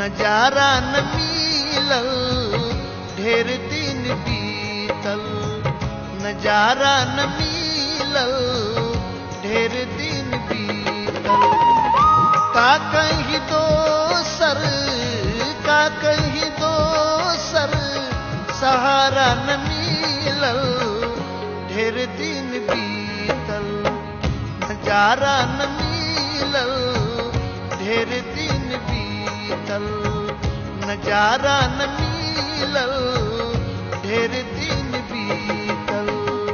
नजारा न मिलल ढेर दिन बीतल नजारा न मिलल ढेर दिन बीतल का कहीं दोसर का कहीं दोसर सहारा न मिलल ढेर दिन बीतल नजारा न मिलल ढेर दिन बीतल नजारा न मिलल ढेर दिन बीतल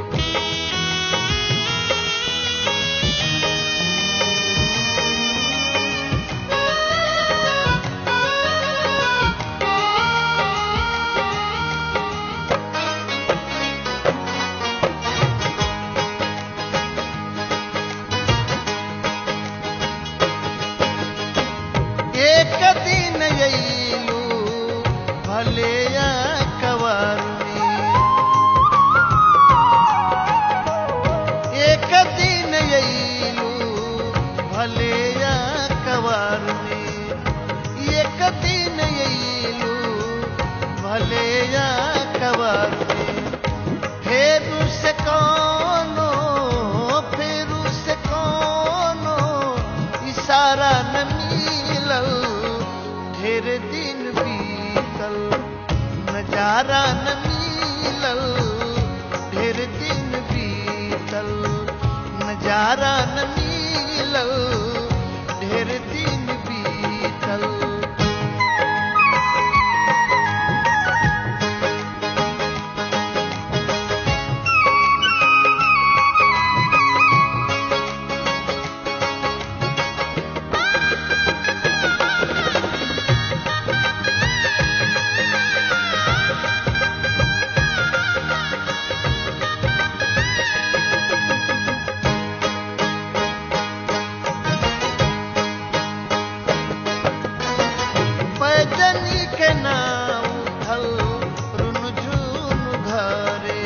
एक दिन अयलू भले कवर एक दिन अयलू भले कवर एक दिन अयलू भले कवर फेरू से कोनो फेरू से कोनो इशारा न मिलल ढेर दिन बीतल नजारा न मिलल ढेर दिन बीतल नजारा न मिलल ढेर दिन बीतल पैदनी के नाव उठल रुनझुन घरे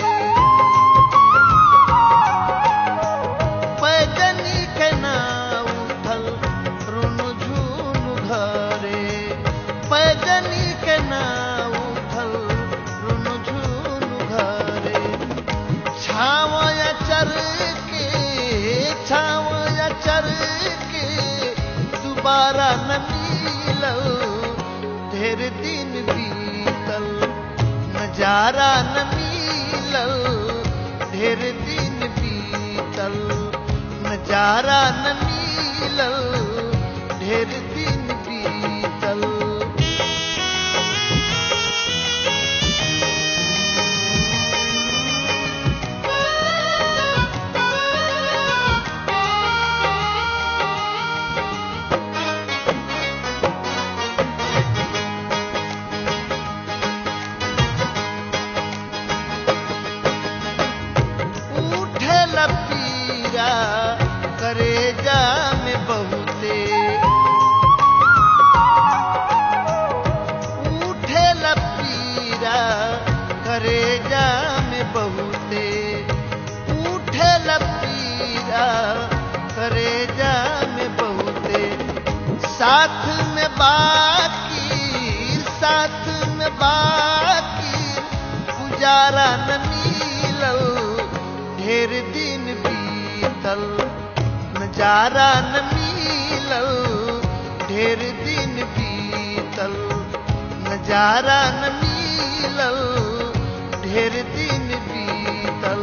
पैदनी के नाव उठल रुनझुन घरे पैदनी के नाव उठल रुनझुन घरे छावया चर के छावया चर के दोबारा न मिलल ढेर दिन बीतल नजारा न मिलल ढेर दिन बीतल नजारा न मिलल ढेर दिन बीतल उठे लपीरा करे जा में बहुते उठे लपीरा करे जा में बहुते उठे लपीरा करे जा में बहुते साथ में बाकी साथ में बाकी गुजारा न मिलल ढेर दिन बीतल नजारा न मिलल ढेर दिन बीतल नजारा न मिलल ढेर दिन बीतल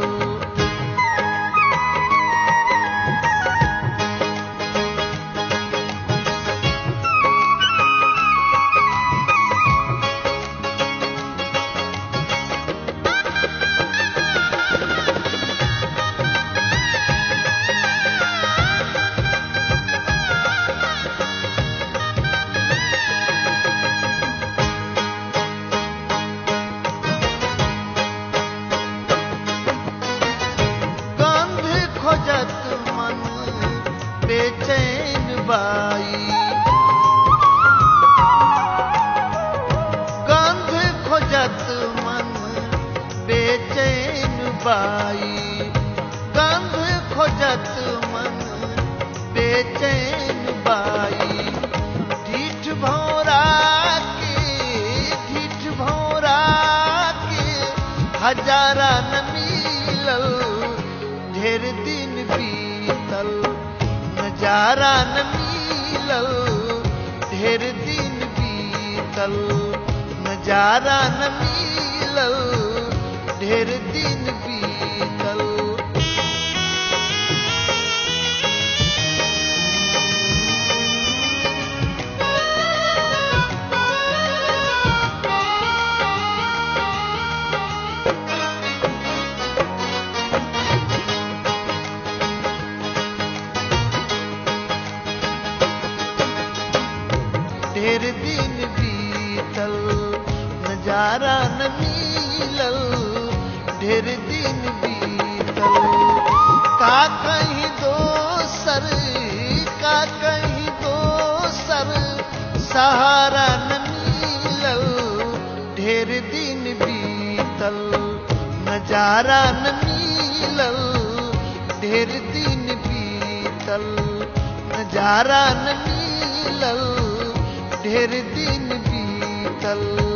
गंध खोजत मन बेचैन बाई गंध खोजत मन बेचैन बाई गंध खोजत मन बेचैन बाई ढीठ भौरा हजारा न मिलल ढेर दिन बीतल नजारा न मिलल ढेर दिन बीतल नजारा न मिलल ढेर दिन बीतल ढेर दिन बीतल नजारा न मिलल ढेर दिन बीतल का कहीं दोसर का कहीं दोसर सहारा न मिलल ढेर दिन बीतल नजारा न मिलल ढेर दिन बीतल नजारा न मिलल ढेर दिन बीतल